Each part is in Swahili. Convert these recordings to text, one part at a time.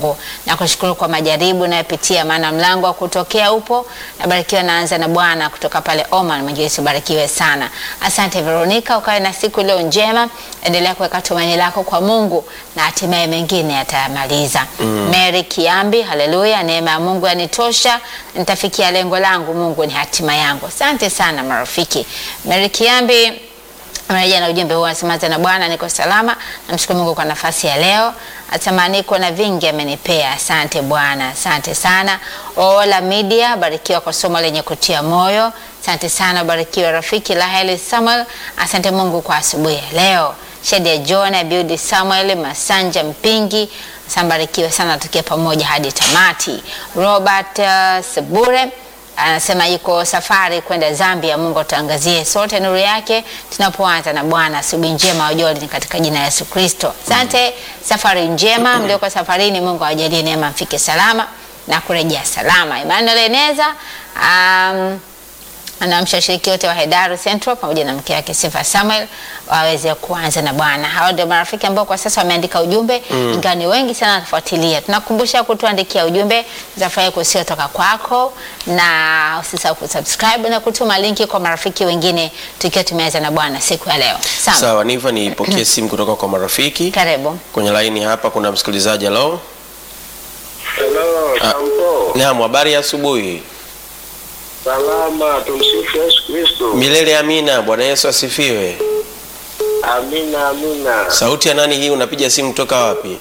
Mungu. Nakushukuru kwa majaribu unayopitia, maana mlango wa kutokea upo. Nabarikiwa naanza na Bwana kutoka pale Oman. Mwinjilisti ubarikiwe sana. Asante Veronica, ukawe na siku iliyo njema. Endelea kuweka tumaini lako kwa Mungu na hatimaye mengine yatayamaliza. Mary Kiambi, haleluya, neema ya Mungu yanitosha, nitafikia lengo langu, Mungu ni hatima yangu. Asante sana marafiki. Mary Kiambi Amereja na ujumbe huu anasema, tena Bwana niko salama, namshukuru Mungu kwa nafasi ya leo, asema niko na vingi amenipea. Asante Bwana, asante sana. Ola Media, barikiwa kwa somo lenye kutia moyo. Asante sana, barikiwa rafiki Laheli Samuel, asante Mungu kwa asubuhi ya leo. Shedia John, Abiudi Samuel, Masanja Mpingi, sambarikiwe sana, tukiwa pamoja hadi tamati. Robert uh, Sebure anasema yuko safari kwenda Zambia. Mungu atuangazie sote nuru yake tunapoanza na Bwana. Asubuhi njema ujoli katika jina la Yesu Kristo. Asante, safari njema mlioko safarini, Mungu awajalie neema mfike salama na kurejea salama. Emmanuel Eneza um, anaamsha washiriki wote wa Hedaru Central pamoja na mke wake Sifa Samuel waweze kuanza na Bwana. Hao ndio marafiki ambao kwa sasa wameandika ujumbe mm. ingawa ni wengi sana wanafuatilia. Tunakumbusha kutuandikia ujumbe, tutafurahi kusikia kutoka kwako, na usisahau kusubscribe na kutuma linki kwa marafiki wengine, tukiwa tumeanza na Bwana siku ya leo. Sawa, Sawa, Niva, nipokee simu kutoka kwa marafiki karibu. kwenye laini hapa. Kuna msikilizaji. Halo, Hello, Sampo. naam, habari ya asubuhi. Salama, tumsifu Yesu Kristo. Milele amina. Bwana Yesu asifiwe. Amina, amina. Sauti ya nani hii? Unapiga simu kutoka wapi?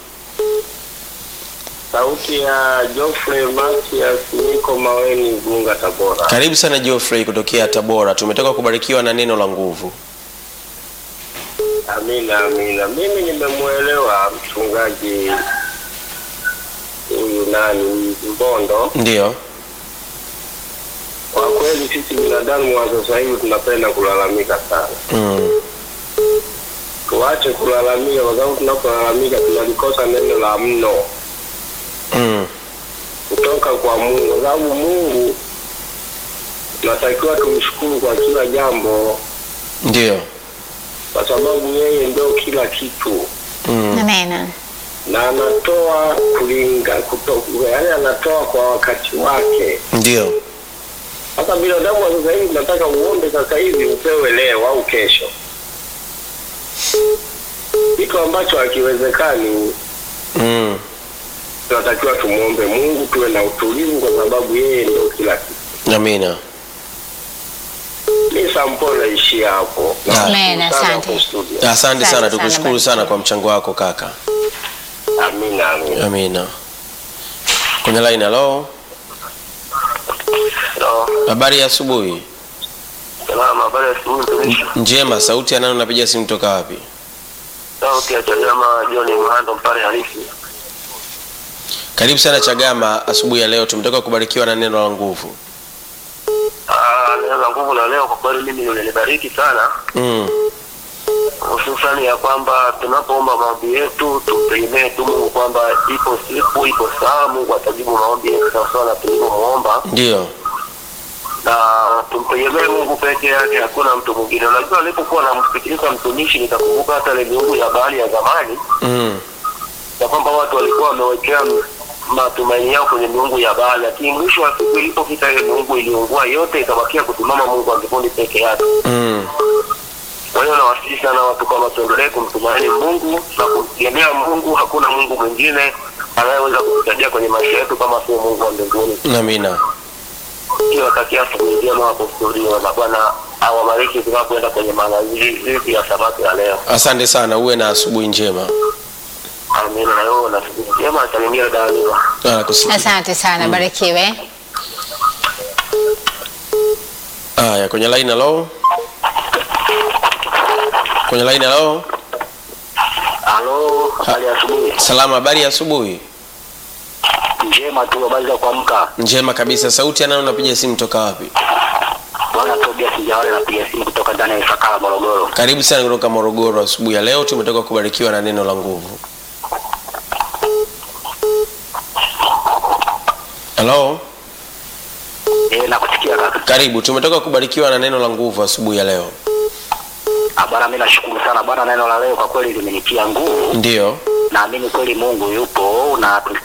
Sauti ya Geoffrey Matias, niko Maweni, Igunga, Tabora. Karibu sana Geoffrey kutokea Tabora. Tumetoka kubarikiwa na neno la nguvu. Amina, amina. Mimi nimemwelewa mchungaji huyu nani Mbondo. Ndiyo, Kwa kweli sisi binadamu wa sasa hivi tunapenda kulalamika sana. mm. Tuache kulalamika, kwa sababu tunapolalamika tunalikosa neno la mno Mm. kutoka kwa Mungu, kwa sababu Mungu tunatakiwa tumshukuru kwa kila jambo, Ndiyo, kwa sababu yeye ndio kila kitu mm. Amena. na anatoa kulinga kuto, yaani anatoa kwa wakati wake. Ndiyo, Hata binadamu wa sasa hivi tunataka uombe sasa hivi upewe leo au kesho, kitu ambacho hakiwezekani. mm. Tunatakiwa tumwombe Mungu, tuwe na utulivu, kwa sababu yeye ndio kila kitu. Amina. Mi sampo naishia hapo. Ah. Amina, Sana asante. hapo studio. Asante Asante sana, sana, tukushukuru sana barikiwa. kwa mchango wako kaka. Amina, amina. Amina. Kwenye line, halo, Hello. habari ya asubuhi. Salama, habari ya asubuhi mtumishi. Njema. Sauti ya nani? Unapiga simu kutoka wapi? Sauti ya Chadema John Mhando mpare halisi. Karibu sana Chagama, asubuhi ya leo tumetoka kubarikiwa na neno la nguvu. Ah, neno la nguvu la leo kwa kweli mimi lilinibariki sana, mm. hususani ya kwamba tunapoomba maombi yetu tumtegemee tu Mungu kwamba ipo siku, ipo saa Mungu atajibu maombi yetu sawasawa na tulivyomuomba, Ndiyo, na tumtegemee Mungu peke yake, hakuna mtu mwingine. Unajua, nilipokuwa namsikiliza mtumishi nikakumbuka hata ile miungu ya bahari ya zamani mm. ya kwamba watu walikuwa wamewekea m- matumaini yao kwenye miungu ya Baali, lakini mwisho wa siku ilipofika ile miungu iliungua yote, ikabakia kusimama Mungu wa mbinguni peke yake. Mm. Kwa hiyo nawasihi sana watu kwamba tuendelee kumtumaini Mungu na kumtegemea Mungu. Hakuna Mungu mwingine anayeweza kutusaidia kwenye maisha yetu kama sio Mungu wa mbinguni. Amina. Niwatakia asubuhi njema hapo studio, na Bwana awabariki tunapoenda kwenye maandalizi ya sabato ya leo. Asante sana, uwe na asubuhi njema. Amina. Na wewe na siku njema, salimia daniwa Nakusikia. Asante sana, barikiwe. Haya, kwenye line, halo, kwenye line, halo. Halo, habari ya asubuhi. Salama, habari ya asubuhi. Njema tu, habari za kuamka. Njema kabisa. Sauti ya nani? Unapiga simu toka wapi? Bwana Tobias Njawale napiga simu kutoka ndani ya Ifakara, Morogoro. Karibu sana kutoka Morogoro. Asubuhi ya leo tumetoka kubarikiwa na neno la nguvu. Halo, Eh, nakusikia kaka. karibu. Tumetoka kubarikiwa na neno la nguvu asubuhi ya leo. Ah, Bwana, mimi nashukuru sana Bwana, neno la leo kwa kweli limenitia nguvu. Ndiyo, Naamini kweli Mungu yupo na